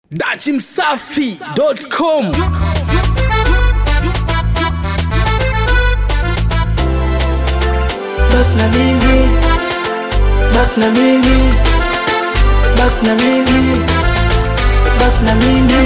dachimsafi.com Bak na mimi, bak na mimi, bak na mimi, bak na mimi,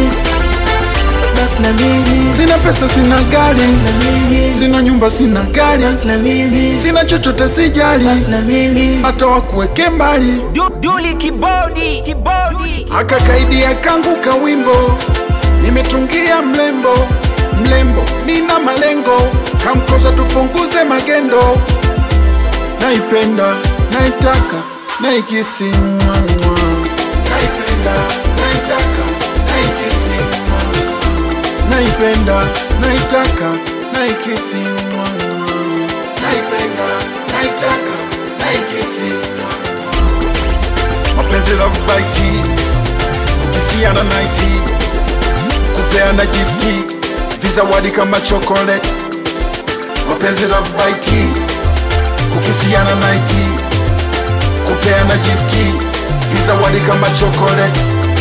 bak na mimi, Sina pesa, sina gari, na mimi, sina nyumba, sina gari, bak na mimi, sina chochote, sijali bak na mimi, hata wakuweke mbali. duli kibodi kibodi Akakaidia kangu kawimbo, nimetungia mlembo mlembo, nina malengo, kamkoza tupunguze magendo. Naipenda, naitaka, naikisi mwamwa. Naipenda, naitaka, naikisi mwamwa. Naipenda, naitaka, naikisi mwamwa. Naipenda, naitaka, naikisi mwamwa. Mapenzi love bite kisiana naiti kupeana gifti vizawadi kama chocolate mapenzi love bite kukisiana naiti kupeana gifti vizawadi kama chocolate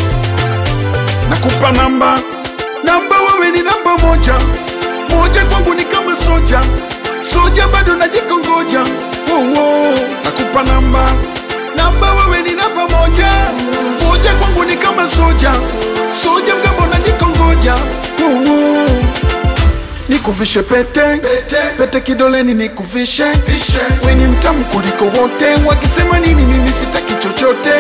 nakupa namba namba wewe ni namba moja moja kwangu ni kama soja soja bado najikongoja oh, oh. nakupa namba namba wewe ni namba moja moja kwangu ni kama soja soja mgambo najikongoja oh, oh. Nikuvishe pete pete, pete kidoleni nikuvishe we ni mtamu kuliko wote, wakisema nini mimi sitaki chochote.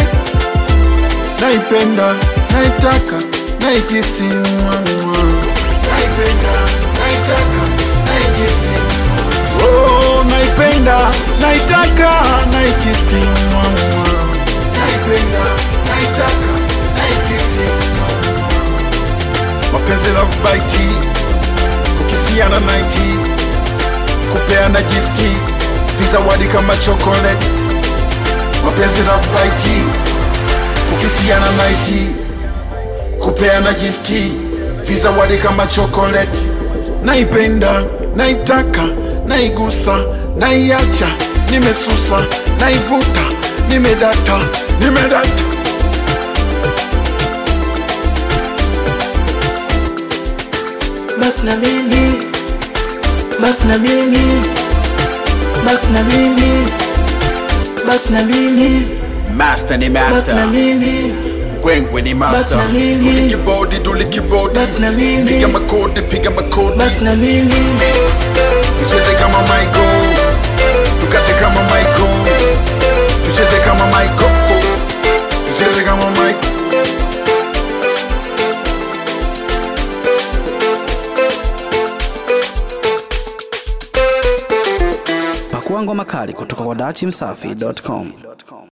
Naipenda, naitaka, naikisi mwamwa. Naipenda, naitaka, naikisi mwamwa. Oh, naipenda, naitaka, naikisi mwamwa. Naipenda, naitaka, naikisi mwamwa. Mapenzi love bite kukisiana naiti kupeana gifti vizawadi kama chocolate mapenzi love bite kukisiana naiti kupeana gifti vizawadi kama chocolate naipenda naitaka naigusa naiacha nimesusa naivuta nimedata nimedata bak na mimi, bak na mimi, bak na mimi, bak na mimi, master ni bak master na mimi, Gwengwe ni master Back na mimi. Tuli kibodi, tuli kibodi Back na mimi. Piga makodi, piga makodi bak na mimi, Tucheze kama Michael Tukate kama Michael Tucheze kama Michael Tucheze kama Michael pakuangwa makali kutoka kwa dachimsafi.com